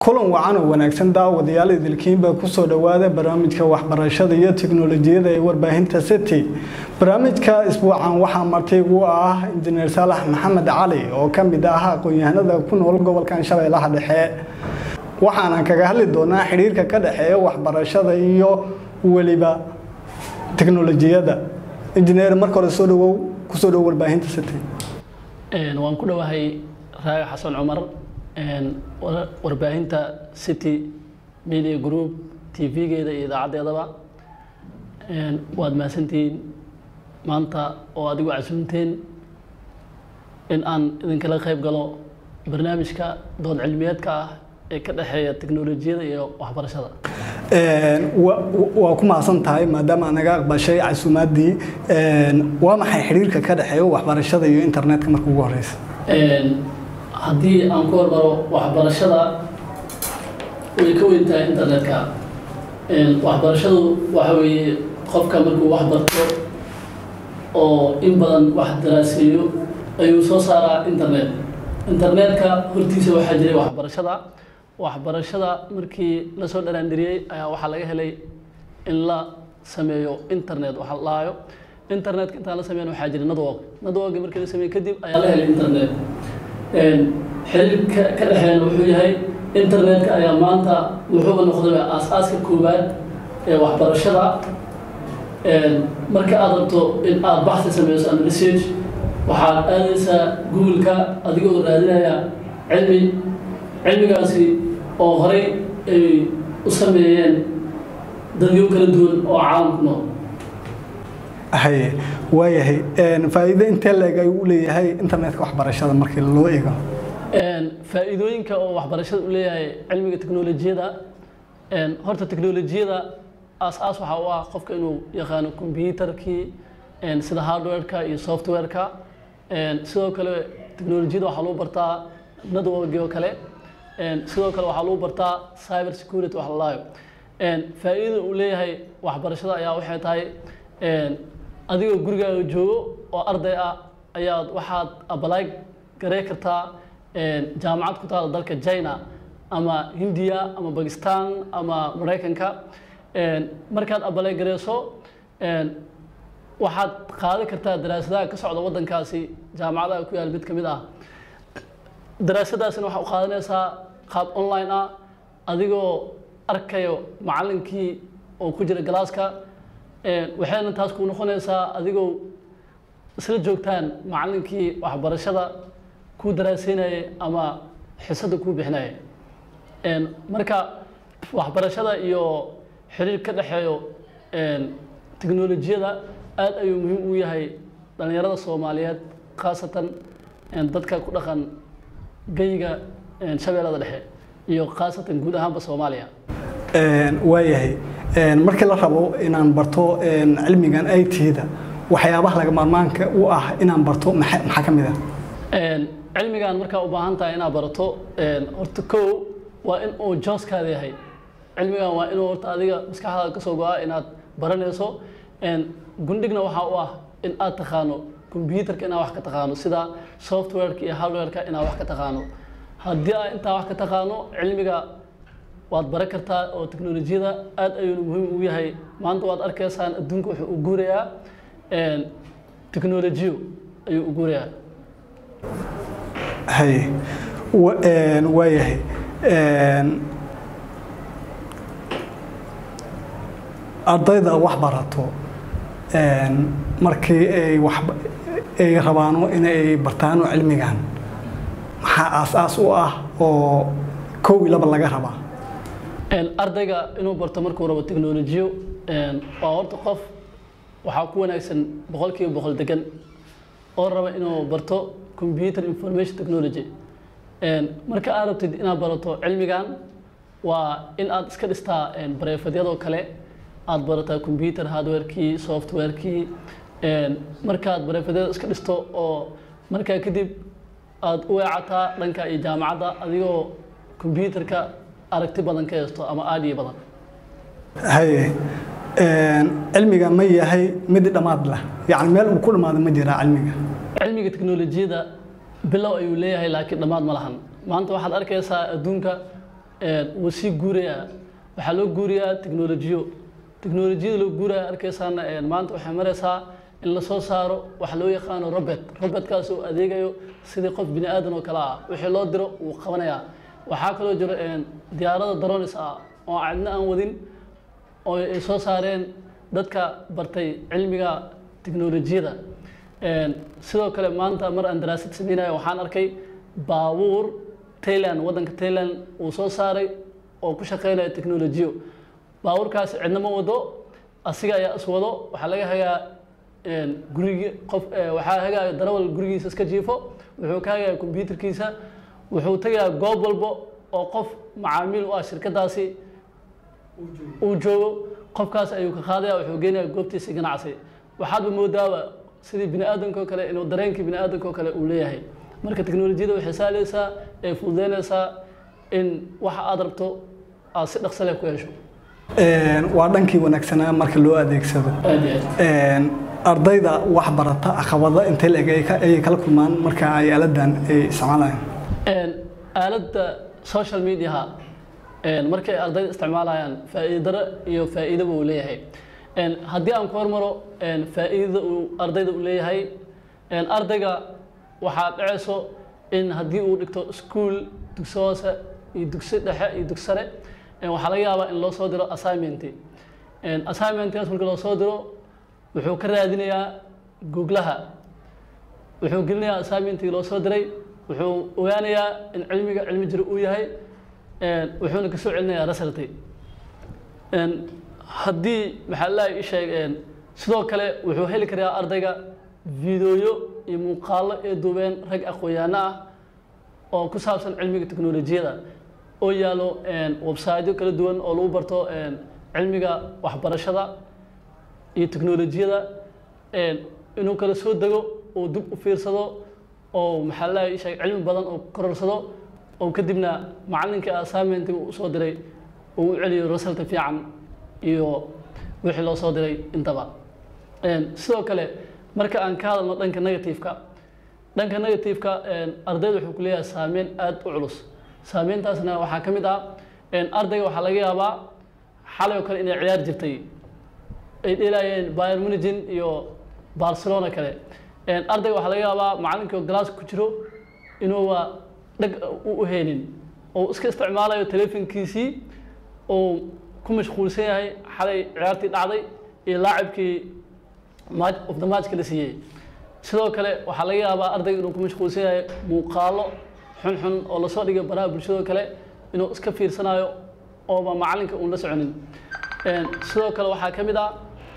kulan wacan oo wanaagsan daawadayaal idilkiinbaa kusoo dhowaada barnaamijka waxbarashada iyo tiknolojiyada ee warbaahinta city barnaamijka isbuucan waxaa martigu ah injineer saalax maxamed cali oo ka mid ah aqoon-yahanada ku nool gobolkan shabeellaha dhexe waxaana kaga hadli doonaa xidhiirka ka dhexeeya waxbarashada iyo weliba tiknolojiyada injineer marka hore soo dhawow kusoo dhow warbaahinta city waan ku dhowahay raaga xasan cumar warbaahinta city media group tv-geeda iyo idaacaddeedaba waad mahadsantihiin maanta oo adigu casuumteen in aan idinkala qayb galo barnaamijka dood cilmiyeedka ah ee ka dhexeeya teknolojiyada iyo waxbarashada waa ku mahadsan tahay maadaama naga aqbashay casuumaadii waa maxay xidhiirka ka dhexeeya waxbarashada iyo internetka marka ugu horeysa haddii aan ku hormaro waxbarashada way ka weyn tahay internetka waxbarashadu waxa weeye qofka markuu wax barto oo in badan wax daraaseeyo ayuu soo saaraa internet internetka hortiisa waxaa jiray waxbarashada waxbarashada markii lasoo dharaandiriyey ayaa waxaa laga helay in la sameeyo internet waxa la dhahayo internetka intaan la sameyn waxaa jiray network network markii la sameeyey kadib ayaa la helay internet xiriirka ka dhexeeyana wuxuu yahay internetka ayaa maanta wuxuuba noqday aas-aaska koowaad ee waxbarashada marka aad rabto in aada baxsi sameyso ama research waxaad aadaysaa google-ka adigoo raadinaya cilmi cilmigaasi oo horey ay u sameeyeen dadyo kala duwan oo caalamku nool haye waayahay faa'iido intee leeg ayuu u leeyahay internetka waxbarashada markii loo eego faa'iidooyinka oo waxbarashada u leeyahay cilmiga teknolojiyada horta teknolojiyada aas-aas waxaa u ah qofka inuu yaqaano combyutarkii sida hardwareka iyo softwareka sidoo kale teknolojiyada waxaa lagu bartaa networki oo kale sidoo kale waxaa lagu bartaa cyber security wax lalaayo faa'iidada uu leeyahay waxbarashada ayaa waxay tahay adigoo gurigaaga joogo oo arday ah ayaad waxaad abalaay garey kartaa jaamacad ku taala dalka china ama hindiya ama bakistan ama maraykanka markaad abalay gareyso waxaad qaadi kartaa daraasadaha ka socda waddankaasi jaamacadaha ku yaal mid ka mid ah daraasadaasina waxaa u qaadanaysaa qaab online ah adigoo arkayo macallinkii oo ku jira galaaska waxayna taas ku noqonaysaa adigoo isla joogtaan macallinkii waxbarashada kuu daraaseynayay ama xisada kuu bixinayay marka waxbarashada iyo xiriir ka dhexeeyo teknolojiyada aad ayuu muhiim u yahay dhallinyarada soomaaliyeed khaasatan dadka ku dhaqan geyiga shabeellada dhexe iyo khaasatan guud ahaanba soomaaliya waayahay markii la rabo inaan barto cilmigan i t-da waxyaabaha laga maarmaanka u ah inaan barto maxaa ka mid ah cilmigan markaa u baahan tahay inaad barato horta kow waa in uu jooskaada yahay cilmigan waa inuu horta adiga maskaxdaada kasoo go-a inaad baranayso gundhigna waxaa u ah in aad taqaano combyutarka inaad wax ka taqaano sida softwareka iyo hardwareka inaad wax ka taqaano haddii aad intaa wax ka taqaano cilmiga waad baran kartaa oo teknolojiyada aad ayuuna muhiim ugu yahay maanta waad arkaysaan adduunka wuxuu u guurayaa teknolojiyo ayuu u guurayaa haye waayahay ardayda wax barato markii ay wax ay rabaano inay bartaano cilmigan maxaa aas-aas u ah oo kow iyo laba laga rabaa ardayga inuu barto markuu rabo teknolojiyo waa horta qof waxaa ku wanaagsan boqol kiiba boqol degan oo raba inuu barto computer information technology marka aad rabtid inaad barato cilmigan waa in aad iska dhistaa bareefadyadoo kale aad barataa computer hardwarekii softwarekii markaad bareefadyada iska dhisto oo markaa kadib aad u weecataa dhanka iyo jaamacadda adigoo computerka aragti badan ka haysto ama aadiyo badan haye cilmiga ma yahay mid dhammaad leh yacni meel uu ku dhammaado ma jiraa cilmiga cilmiga teknolojiyada bilow ayuu leeyahay laakiin dhammaad ma lahan maanta waxaad arkaysaa adduunka wuu sii guurayaa waxaa loo guuriyaa teknolojiyo teknolojiyada loo guuraya arkaysaana maanta waxay maraysaa in lasoo saaro waxa loo yaqaano robert robotkaas oo adeegayo sidii qof bini aadan oo kale ah wixii loo diro wuu qabanayaa waxaa kaloo jiro diyaarada dronis ah oo cidna aan wadin oo ay soo saareen dadka bartay cilmiga teknolojiyada sidoo kale maanta mar aan daraasad sameynayo waxaan arkay baabuur tailand waddanka tailand uu soo saaray oo ku shaqeynaya teknolojiyo baabuurkaasi cidna ma wado asiga ayaa is wado waxaa laga hagaa gurigi qof waxaa hagaayo darawal gurigiisa iska jiifo wuxuu ka hagayaa kombyuutarkiisa wuxuu tegayaa goob walbo oo qof macaamiil u ah shirkadaasi uu joogo qofkaas ayuu ka qaadaya wuxuu geenaya goobtiisa ganacsi waxaadba moodaaba sidii bini aadamka oo kale inuu dareenkii bini aadamka oo kale uu leeyahay marka teknolojiyada waxay saalaysaa ee fududeynaysaa in waxa aad rabto aad si dhaqso leh ku hesho waa dhankii wanaagsanaa marka loo adeegsado ardayda wax barata caqabada intee leeg ayay kala kulmaan marka ay aaladan ay isticmaalayaan aaladda social mediaha markay ardayda isticmaalayaan faa'iidaro iyo faa'iidaba uu leeyahay haddii aan ku hormaro faa'iidada uu ardayda u leeyahay ardayga waxaa dhacayso in haddii uu dhigto school dugsi hoose iyo dugsi dhexe iyo dugsi sare waxaa laga yaabaa in loo soo diro assignment assignmentkaas marka loo soo diro wuxuu ka raadinayaa googlaha wuxuu gelinayaa assignmentkii loo soo diray wuxuu ogaanayaa in cilmiga cilmi jiro uu yahay wuxuuna kasoo celinayaa resulty haddii maxaa lalahay isheeg sidoo kale wuxuu heli karaa ardayga fideoyo iyo muuqaalo ee duubeen rag aqoon-yaano ah oo ku saabsan cilmiga teknolojiyada oo yaalo websiteyo kala duwan oo lagu barto cilmiga waxbarashada iyo teknolojiyada inuu kala soo dego oo dib u fiirsado oo maxaa lalahay isheeg cilmi badan oo kororsado oo kadibna macalinkii assignmentiga uu soo diray uu u celiyo resulta fiican iyo wixii loo soo diray intaba sidoo kale marka aan ka hadalno dhanka negativeka dhanka negativeka ardayda wuxuu ku leeyahay saameyn aada u culus saameyntaasna waxaa ka mid ah ardayga waxaa laga yaabaa xalay oo kale inay ciyaar jirtay ay dheelaayeen bayern munigin iyo barcelona kale ardayga waxaa laga yaabaa macalinkii oo galaaska ku jiro inuuba dhag u uheynin oo iska isticmaalayo telefonkiisii oo ku mashquulsan yahay xalay ciyaartii dhacday iyo laacibkii match of the matchka la siiyey sidoo kale waxaa laga yaabaa ardayga inuu ku mashquulsan yahay muuqaalo xunxun oo lasoo dhigay baraha bulshadoo kale inuu iska fiirsanayo ooba macalinka uun la soconin sidoo kale waxaa ka mid ah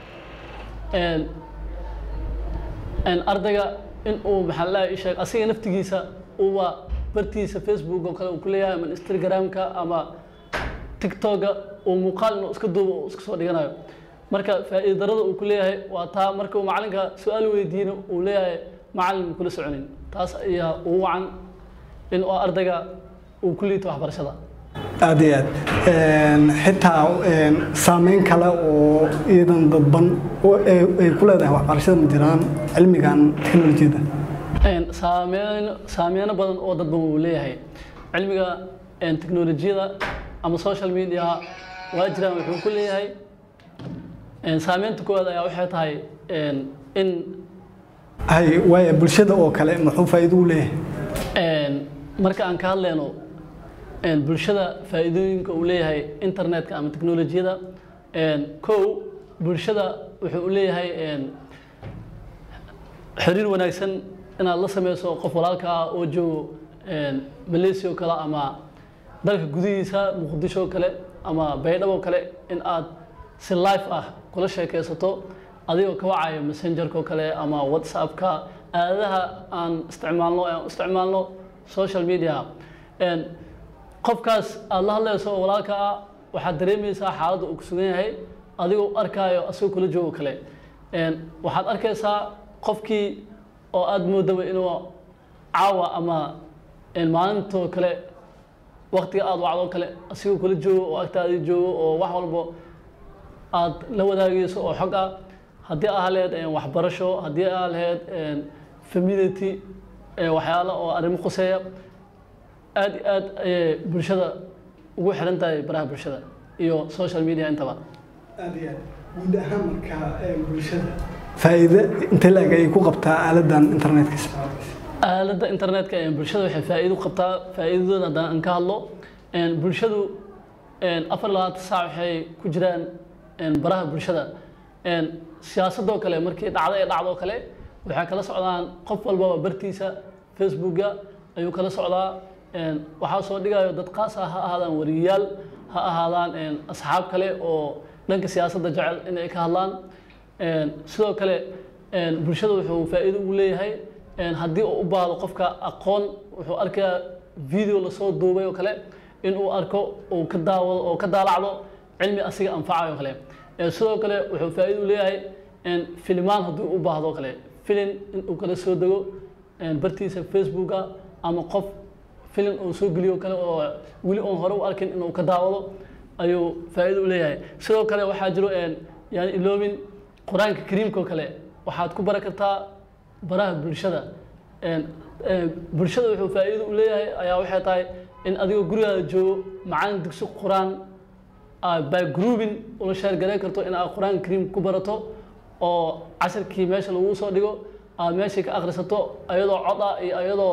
ardayga in uu maxaa lalahay isheeg asiga naftigiisa uba bartiisa facebook oo kale uu ku leeyahay ama instagramka ama tiktoka uu muuqaal inuu iska duubo uu iska soo dhiganayo marka faa'iida darada uu ku leeyahay waa taa marka uu macalinka su-aal weydiina uu leeyahay macalin kula soconin taas ayaa ugu wacan in uu ardayga uu ku liito waxbarashada aada iyo aad xitaa saameyn kale oo iidan dadban ay ku leedahay waxbarashada ma jiraan cilmigan teknolojiyada saameyn saameyno badan oo dadban uu leeyahay cilmiga teknolojiyada ama social media waa jiraan wuxuu ku leeyahay saameynta koowaad ayaa waxay tahay in hay waaya bulshada oo kale muxuu faa'iido u leeyahay marka aan ka hadleyno bulshada faa'iidooyinka uu leeyahay internetka ama teknolojiyada kow bulshada wuxuu u leeyahay xiriir wanaagsan inaad la sameyso qof walaalka ah oo joogo malaysia oo kale ama dalka gudihiisa muqdisho oo kale ama baydhabo oo kale in aad si life ah kula sheekaysato adigoo ka wacayo messengerka oo kale ama whatsappka aadaha aan isticmaalno aan isticmaalno social media qofkaas aada la hadlayso oo walaalka ah waxaad dareemaysaa xaaladda uu ku sugan yahay adigoo arkaayo asagoo kula joogo kale waxaad arkaysaa qofkii oo aada moodaba inuu caawa ama maalintoo kale waktiga aada wacdoo kale asigoo kula joogo oo agtaadii joogo oo wax walbo aad la wadaagayso oo xog ah haddii aa laheyd waxbarasho haddii aa laheyd famility waxyaalo oo arrimo khuseeya aad iyo aad ayay bulshada ugu xiran tahay baraha bulshada iyo social media intaba aad iyo aad guud ahaan markaa bulshada faa'iido intee laeg ayay ku qabtaa aaladan internetka isticmaalkiisa aaladda internetka ee bulshada waxay faa'iido u qabtaa faa'iidadooda haddaan aan ka hadlo een, bulshadu een, afar iyo labaatan saac waxay ku jiraan een, baraha bulshada een, siyaasadoo kale markii dhacdo ee dhacdoo kale waxay kala socdaan qof walbaba bartiisa facebooka ayuu kala socdaa een, waxaa soo dhigayo dad qaas ah ha ahaadaan wariyayaal ha ahaadaan een, asxaab kale oo dhanka siyaasadda jecel inay ka hadlaan Een, sidoo kale een, bulshada wuxuu faa'iido ugu leeyahay een, haddii uu u baahdo qofka aqoon wuxuu arkayaa video lasoo duubay oo kale in uu arko uu ka daawado oo ka daalacdo cilmi asiga anfacayo oo kale Een, sidoo kale wuxuu faa'iido u leeyahay een, filimaan haddii u baahdo oo kale filin in uu kala soo dego een, bartiisa facebooka ama qof filin uu soo geliyo oo kale oo weli oon hore u arkin inuu ka daawado ayuu faa'iido u leeyahay sidoo kale waxaa jiro een, yani iloobin qur-aanka kariimka oo kale waxaad ku baran kartaa baraha bulshada Een, een, bulshada wuxuu faa'iido u leeyahay ayaa waxay tahay in adigoo gurigaada joogo macalin dugsi qur-aan aad by grouping ula sheergareyn karto in aad qur-aanka kariim ku barato oo casharkii meesha lagu soo dhigo aad meeshii ka akhrisato ayadoo cod ah iyo ayadoo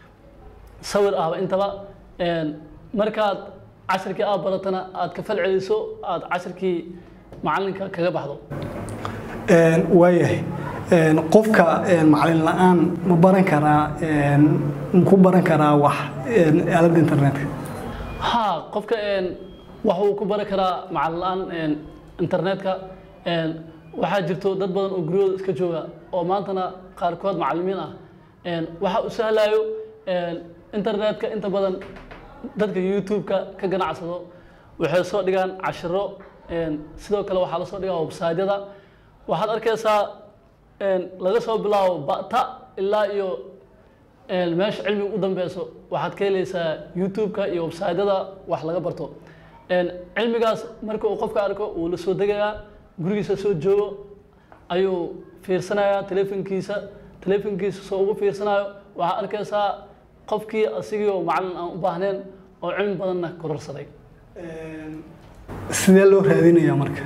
sawir ahba intaba Een, markaad casharkii aad baratana aad ka fal celiso aad casharkii macalinka kaga baxdo Een, waayahay Een, qofka een, macalin la-aan ma baran karaa een, ma ku baran karaa wax een, aaladda internetka ها qofka een wax uu ku bari karaa macallin la'aan een internetka een waxaa jirto dad badan oo guryahooda iska jooga oo maantana qaarkood macallimiin ah een waxa u sahlayo een internetka inta badan dadka youtube-ka ka ganacsado waxay soo dhigaan cashiro een sidoo kale waxaa la soo dhigaa website-yada waxaad arkaysaa een laga soo bilaabo bata ilaa iyo een meesha cilmiga u dambeyso waxaad ka helaysaa youtube-ka iyo website-yada wax laga barto een cilmigaas marka uu qofka arko wuu la soo degayaa gurigiisa soo joogo ayuu fiirsanayaa telefonkiisa telefonkiisa soo ugu fiirsanayo waxaad arkaysaa qofkii asigii oo macallin aan u baahnayn oo cilmi badanna kororsaday Een, sidee loo raadinayaa marka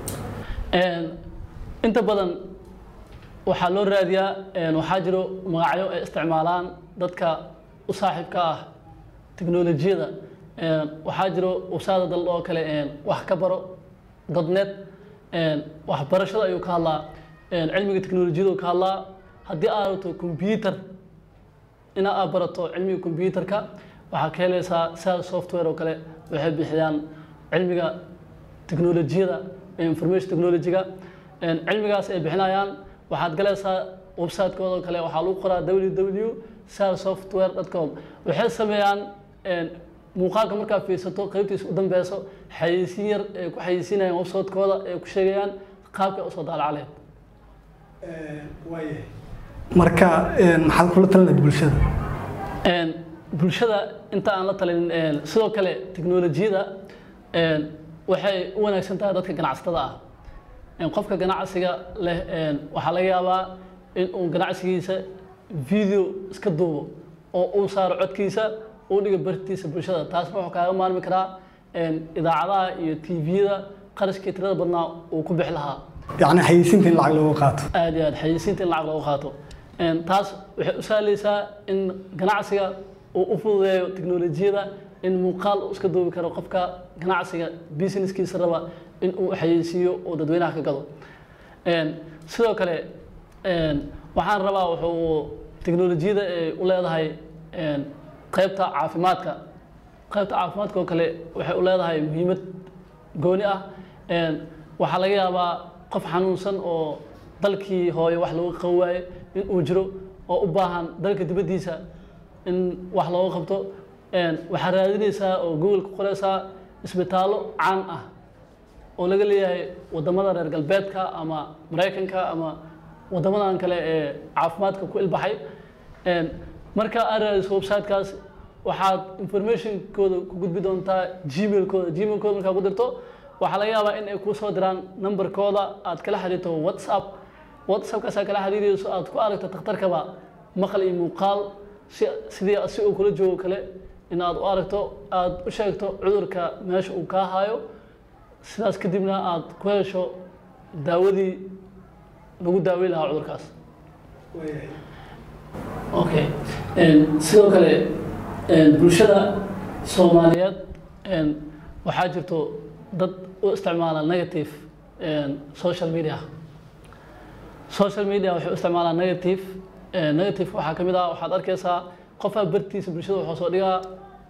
Een, inta badan waxaa loo raadiyaa een, waxaa jiro magacyo ay isticmaalaan dadka u saaxiibka ah teknolojiyada Een, waxaa jiro usaada dal oo kale een, wax ka baro dadnet een, waxbarashada ayuu ka hadlaa een, cilmiga teknolojiyada ka hadlaa haddii aad rabto computer ina aad barato cilmiga computerka waxaa ka helaysaa sal software oo kale waxay bixiyaan cilmiga teknolojiyada ee information technology-ga Een, cilmigaas ay bixinayaan waxaad galaysaa website-kooda oo kale waxaa lagu qoraa www salsoftware.com waxay sameeyaan een, muuqaalka markaad fiirsato qaybtiisa u dambeyso xayeysiin yar ay ku xayeysiinayaan website-kooda ay ku sheegayaan qaabka usoo daalacaleen waayahay marka een, maxaad kula talinayd bulshada Een, bulshada inta aan la talin een, sidoo kale teknolojiyada een, waxay u wanaagsan tahay dadka ganacsatada ah Een, qofka ganacsiga leh een, waxaa laga yaabaa in uu ganacsigiisa video iska duubo oo uu saaro codkiisa uu dhigo bartiisa bulshada taasna wuxuu kaaga maarmi karaa een, idaacadaha iyo tviyada qarashkii tirada badnaa uu ku bixi lahaa yacni xayeysiinta in lacag looga qaato aad iyo aad xayeysiinta in lacag looga qaato Een, taas waxay u sahlaysaa in ganacsiga uu u fududeeyo teknolojiyada in muuqaal uu iska duubi karo qofka ganacsiga businesskiisa raba in uu xayeysiiyo oo dadweynaha ka gado Een, sidoo kale een, waxaan rabaa wuxuu teknolojiyada ay u leedahay een, qaybta caafimaadka qaybta caafimaadka oo kale waxay u leedahay muhiimad gooni ah Een, waxaa laga yaabaa qof xanuunsan oo dalkii hooyo wax looga qaban waayo in uu jiro oo u baahan dalka dibaddiisa in wax looga qabto Een, waxaa raadinaysaa oo google ku qoraysaa isbitaallo caan ah oo laga leeyahay wadamada reer galbeedka ama maraykanka ama wadamadan kale ee caafimaadka ku ilbaxay Een, marka aad raadiso websitekaas waxaad informationkooda ku gudbi doontaa gmailkooda gmailkooda markaa ku dirto waxaa laga yaabaa in ay kuu soo diraan numberkooda aad kala xiriirto whatsapp whatsappkaas aad kala xiriirayso aad ku aragto takhtarkaba maqal iyo muuqaal si sidii si uu kula joogo kale in aad u aragto aad u sheegto cudurka meesha uu kaa hayo sidaas kadibna aad ku hesho daawadii lagu daaweyn lahaa cudurkaas okay sidoo kale bulshada soomaaliyeed waxaa jirto dad u isticmaala negative social media social media waxay u isticmaalaa negative negative waxaa ka mid ah waxaad arkaysaa qofaa bartiisa bulshada waxuu soo dhigaa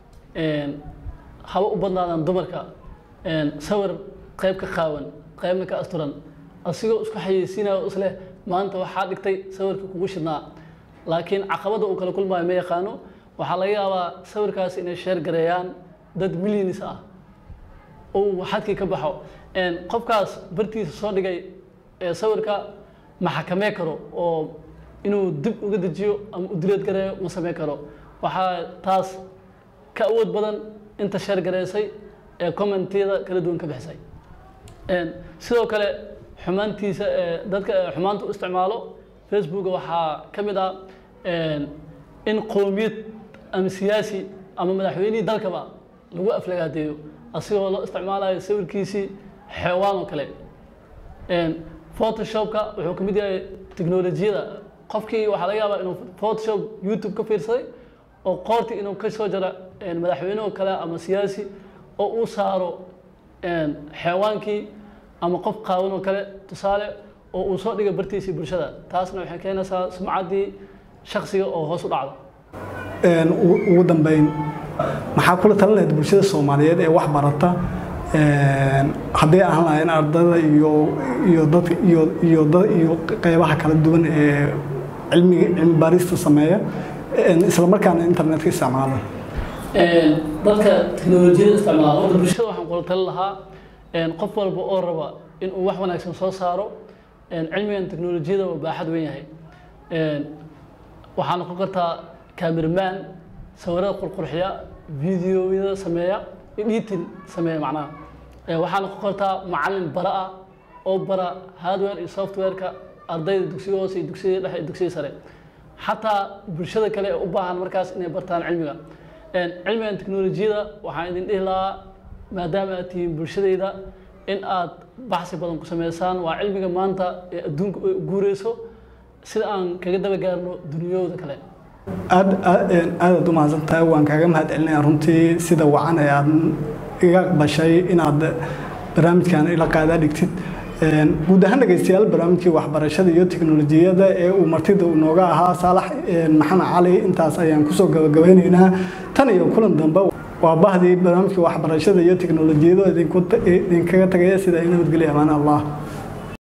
haba u badnaadan dumarka sawir qayb ka qaawan qaybna ka asturan asigoo isku xayeysiinayo isleh maanta waxaa dhigtay sawirka kugu shidnaa laakiin caqabada uu kala kulmaayo ma yaqaano waxaa laga yaabaa sawirkaas inay sheer gareeyaan dad milyanis ah uu xadkii ka baxo qofkaas bartiisa soo dhigay ee sawirka ma xakamee karo oo inuu dib uga dejiyo ama u dileed gareeyo ma samey karo waxaa taas ka awood badan inta sheer gareysay ee commentiyada kala duwan ka bixisay sidoo kale xumaantiisa dadka xumaanta u isticmaalo facebooka waxaa ka mid ah in qoomiyad ama siyaasi ama madaxweynihii dalkaba lagu aflagaadeeyo asigoo loo isticmaalayo sawirkiisii xeewaan oo kale photoshopka wuxuu ka mid yahay teknolojiyada qofkii waxaa laga yaabaa inuu photoshop youtube ka fiirsaday oo qoortii inuu ka soo jaro madaxweyne oo kale ama siyaasi oo uu saaro xeewaankii ama qof qaawan oo kale tusaale oo uu soo dhiga bartiisii bulshada taasna waxay keenaysaa sumcaddii shaksiga oo hoos u dhacdo ugu dambeyn maxaa kula talin lahayd bulshada soomaaliyeed ee wax barata haddii ahaan lahayn ardada iyo iyo dadka iyo iyo dad iyo qeybaha kala duwan ee cilmiga cilmi baarista sameeya isla markaana internetka isticmaala dadka teknolojiyada isticmaala horta bulshada waxaan kula talin lahaa qof walba oo raba in uu wax wanaagsan soo saaro cilmigan teknolojiyada waa baaxad weyn yahay waxaa noqon kartaa cameraman sawirada qurqurxiya videoyada sameeya editing sameeya macnaha waxaa noqon kartaa macalin bara ah oo bara hardware iyo softwareka ardayda dugsiga hoose iyo dugsiga dhexe iyo dugsiga sare xataa bulshada kale ee u baahan markaas inay bartaan cilmiga cilmigan teknolojiyada waxaan idin dhihi lahaa maadaama aad tihiin bulshadayda in aad baxsi badan ku sameysaan waa cilmiga maanta ee adduunka ay guureyso sida aan kaga daba gaarno duniyooda kale aad aadaad u mahadsantahay waan kaaga mahad celinaya runtii sida wacan ee aad iga aqbashay inaad barnaamijkan ila qaadaa dhigtid guud ahaan dhegeystayaal barnaamijkii waxbarashada iyo teknolojiyada ee uu martida nooga ahaa saalax maxamed cali intaas ayaan kusoo gabagabeyneynaa tan iyo kulan dambe waa bahdii barnaamijkii waxbarashada iyo teknolojiyada idinkaga tagaya sida ay nabadgelya amaan allah